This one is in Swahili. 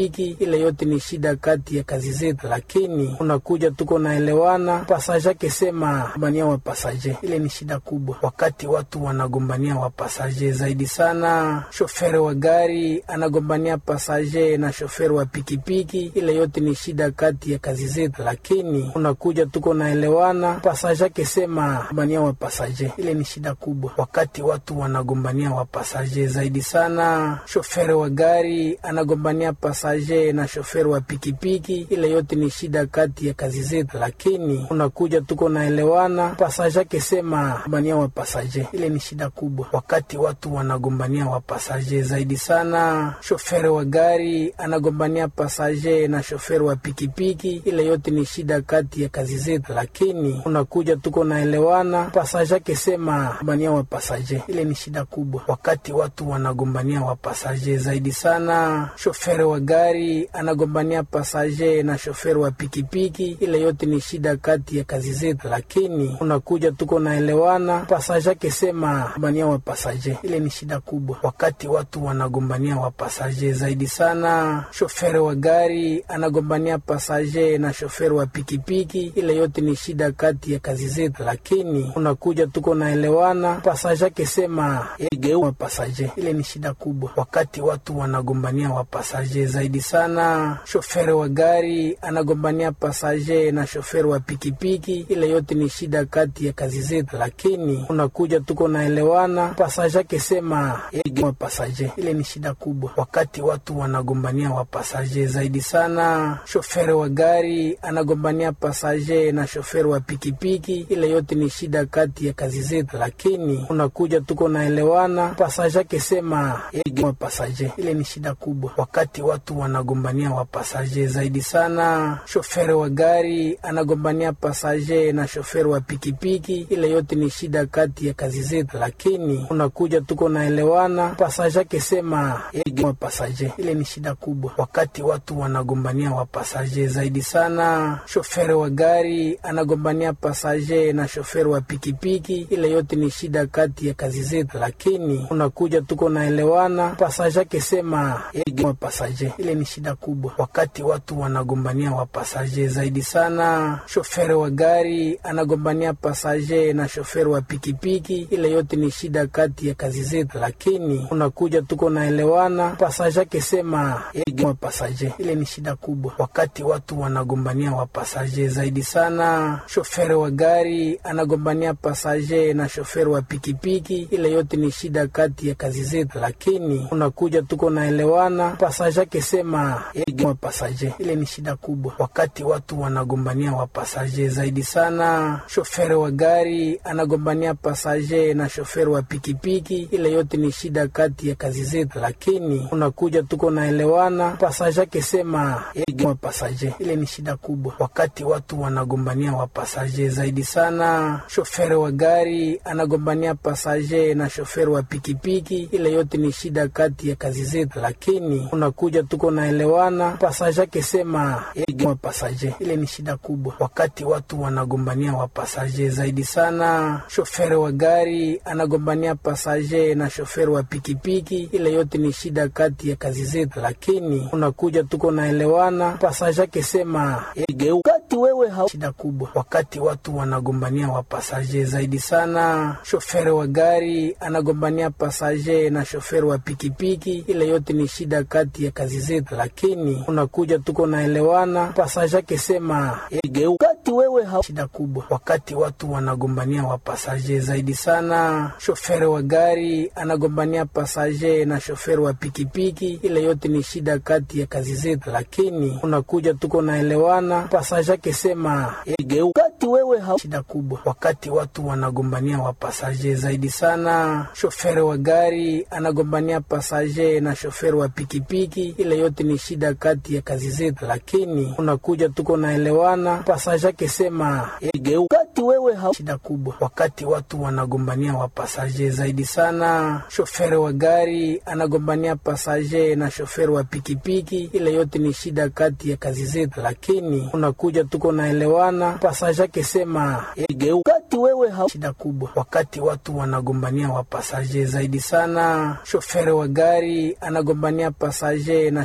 hiki ile yote ni shida kati ya kazi zetu, lakini unakuja tuko naelewana. Pasaje akisema gombania wa pasaje, ile ni shida kubwa, wakati watu wanagombania wa pasaje zaidi sana. Shoferi wa gari anagombania pasaje na shoferi wa pikipiki, ile yote ni shida kati ya kazi zetu, lakini unakuja tuko naelewana. Pasaje akisema gombania wa pasaje, ile ni shida kubwa, wakati watu wanagombania wa pasaje zaidi sana. Shoferi wa gari anagombania pasaje na shoferi wa pikipiki, ile yote ni shida kati ya kazi zetu, lakini unakuja tuko naelewana. Pasaje akisema gombania wa pasaje, ile ni shida kubwa, wakati watu wanagombania wa pasaje zaidi sana. Shoferi wa gari anagombania pasaje na shoferi wa pikipiki, ile yote ni shida kati ya kazi zetu, lakini unakuja tuko naelewana. Pasaje akisema gombania wa pasaje, ile ni shida kubwa, wakati watu wanagombania wa pasaje zaidi sana. Shoferi wa gari anagombania pasaje na shoferi wa pikipiki, ile yote ni shida kati ya kazi zetu, lakini unakuja tuko naelewana. Pasaje akisema gombania wa pasaje, ile ni shida kubwa, wakati watu wanagombania wa pasaje zaidi sana. Shoferi wa gari anagombania pasaje na shoferi wa pikipiki, ile yote ni shida kati ya kazi zetu, lakini unakuja tuko naelewana. Pasaje akisema wa pasaje, ile ni shida kubwa, wakati watu wanagombania wa pasaje zaidi sana. Shoferi wa gari anagombania pasaje na shoferi wa pikipiki, ile yote ni shida kati ya kazi zetu, lakini unakuja tuko naelewana. Pasaje akisema wa pasaje, ile ni shida kubwa, wakati watu wanagombania wa pasaje zaidi sana. Shoferi wa gari anagombania pasaje na shoferi wa pikipiki, ile yote ni shida kati ya kazi zetu, lakini unakuja tuko naelewana. Pasaje akisema wa pasaje, ile ni shida kubwa, wakati watu wanagombania wa pasaje zaidi sana. Shoferi wa gari anagombania pasaje na shoferi wa pikipiki, ile yote ni shida kati ya kazi zetu, lakini unakuja tuko naelewana. Pasaje akisema wa pasaje, ile ni shida kubwa, wakati watu wanagombania wa pasaje zaidi sana. Shoferi wa gari anagombania pasaje na shoferi wa pikipiki, ile yote ni shida kati ya kazi zetu, lakini unakuja tuko naelewana. Pasaje akisema wa pasaje, ile ni shida kubwa, wakati watu wanagombania wa pasaje zaidi sana. Shoferi wa gari anagombania pasaje na shoferi wa pikipiki, ile yote ni shida kati ya kazi zetu, lakini unakuja tuko naelewana. Pasaje akisema wa pasaje, ile ni shida kubwa, wakati watu wanagombania wa pasaje zaidi sana. Shoferi wa gari anagombania pasaje na shoferi wa pikipiki, ile yote ni shida kati ya kazi zetu, lakini unakuja tuko naelewana. Pasaje akisema wa pasaje, ile ni shida kubwa, wakati watu wanagombania wa pasaje zaidi sana. Shoferi wa gari anagombania pasaje na shoferi wa pikipiki, ile yote ni shida kati ya kazi zetu, lakini unakuja tuko naelewana. Pasaje akisema wa pasaje, ile ni shida kubwa, wakati watu wanagombania wa pasaje zaidi sana. Shoferi wa gari anagombania pasaje na shoferi wa pikipiki, ile yote ni shida kati ya kazi zetu, lakini unakuja tuko naelewana. Pasaje akisema wa pasaje, ile ni shida kubwa, wakati watu wanagombania wa pasaje zaidi sana. Shoferi wa gari anagombania pasaje na shoferi wa pikipiki, ile yote ni shida kati ya kazi zetu, lakini unakuja tuko naelewana. Pasaje akisema wakati wewe ha shida kubwa, wakati watu wanagombania wa pasaje zaidi sana. Shoferi wa gari anagombania pasaje na shoferi wa pikipiki, ile yote ni shida kati ya kazi zetu, lakini unakuja tuko naelewana. Pasaje akisema wakati wewe ha shida kubwa, wakati watu wanagombania wa pasaje zaidi sana. Shoferi wa gari anagombania pasaje na shoferi wa pikipiki, ile yote ni shida kati ya kazi zetu, lakini unakuja tuko naelewana. Pasaje akisema wakati wewe ha shida kubwa, wakati watu wanagombania wa pasaje zaidi sana. Shoferi wa gari anagombania pasaje na shoferi wa pikipiki, ile yote ni shida kati ya kazi zetu, lakini unakuja tuko naelewana. Pasaje akisema wakati wewe ha shida kubwa, wakati watu wanagombania wa pasaje zaidi sana. Shoferi wa gari anagombania pasaje na shoferi wa pikipiki, ile yote ni shida kati ya kazi zetu, lakini unakuja tuko naelewana. Pasaje akisema wakati wewe ha shida kubwa, wakati watu wanagombania wa pasaje zaidi sana. Shoferi wa gari anagombania pasaje na